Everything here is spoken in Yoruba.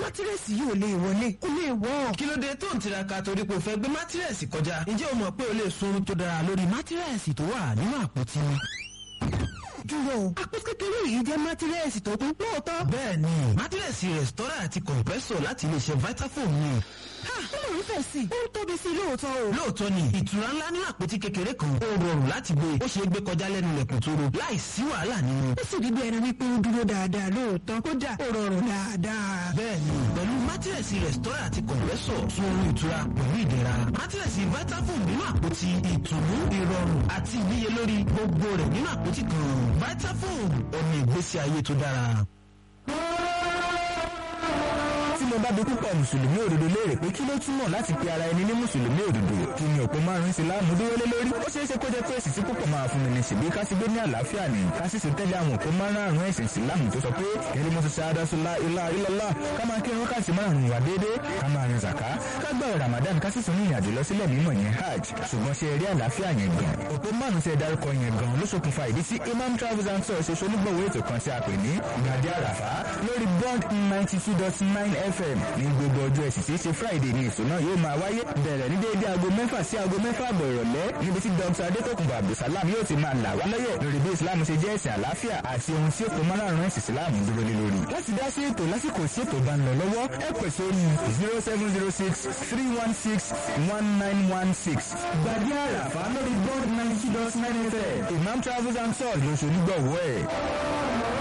mátírẹ́sì yìí ò lè wọlé kò lè wọ́. kí ló dé tó ń tiraka torí pé o fẹ́ gbé mátírẹ́sì kọjá ǹjẹ́ o mọ̀ pé o lè sun tó dára lórí mátírẹ́sì tó wà nínú àpótí dúró o àpò kékeré yìí jẹ́ mátírẹ́sì tó kún lóòótọ́. bẹ́ẹ̀ni mátírẹ́sì rẹ̀stọ́rà àti compressor láti iléeṣẹ́ vitafoam ni. ha ó lè ń fẹ̀ sí i ó ń tóbi sí i lóòótọ́ o. lóòótọ́ ni ìtura ńlá nínú àpótí kékeré kan ó rọrùn láti gbé ó ṣeé gbé kọjá lẹ́nu ilẹ̀kùn tóro láì sí wàhálà nínú. ó sì rí bí ẹni wípé ó dúró dáadáa lóòótọ́ kódà ó rọrùn dáadáa. bẹ́ẹ̀ni pẹ̀lú mátírẹ́sì rẹ̀stọ́rà àti compressor sun oorun ìtura pẹ̀lú ìdẹ̀ra mátírẹ́sì vitafoam nínú àpótí ìtùnú ìrọ̀rùn àti ìníyelórí gbogbo rẹ̀ nínú àpótí kan vitafoam ọ̀nà ìgbésí ayé tó dára tí mo bá bi púpọ̀ mùsùlùmí òdodo léèrè pé kí ló túmọ̀ láti pe ara ẹni ní mùsùlùmí òdodo kí ni òpó márùn-ún ìsìláàmù dúró lé lórí ó ṣeé ṣe kó jẹ́ pé èsì tí púpọ̀ máa fún mi ní ṣèbí ká sì gbé ní àlàáfíà ní ká sì sì tẹ́lẹ̀ àwọn òpó márùn-ún ẹ̀sìn ìsìláàmù tó sọ pé kẹ́lí mo ti ṣáádá sọlá ilá ilọ́lá ká máa kírun ká sì márùn-ún wà déédéé ká máa rin zàká ká gbààwẹ̀ ramadan ká sì tún ní ìrìnàjò lọ sílẹ̀ mímọ́ yẹn hajj ṣùgbọ́n ṣe eré àlàáfíà yẹn gan òpó márùn-ún tẹ dárúkọ yẹn gan ló ṣokùnfà ìdí tí imam travels and tours ṣe ṣolúgbọ̀wé ètò kan tí a pè ní gbàdé àràfá lórí bond ninety two dot nine fm ní gbogbo ọjọ́ ẹ̀sìn tí í ṣe friday ní ètò náà yóò máa wáyé bẹ̀rẹ̀ ní déédéé aago mẹ́fà sí aago mẹ́fà àbọ̀ ìrọ̀lẹ́ níbi tí dr adétòkùnbọ̀ abdulsalam yóò ti máa là wá lọ́yẹ̀ lórí bí islam ṣe jẹ́ ẹ̀sìn àlàáfíà àti ohun tí òpó márùn-ún ẹ̀sìn islam dúró lé lórí. láti dá sí ètò lásìkò sí ètò bá ń lọ lọ́wọ́ ẹ pè sórí zero seven zero six three one six one nine one six. gbàdí àràfà lórí bond ninety dot nine fm imam travels and tours lóṣù onígbọ̀wọ́ ẹ̀.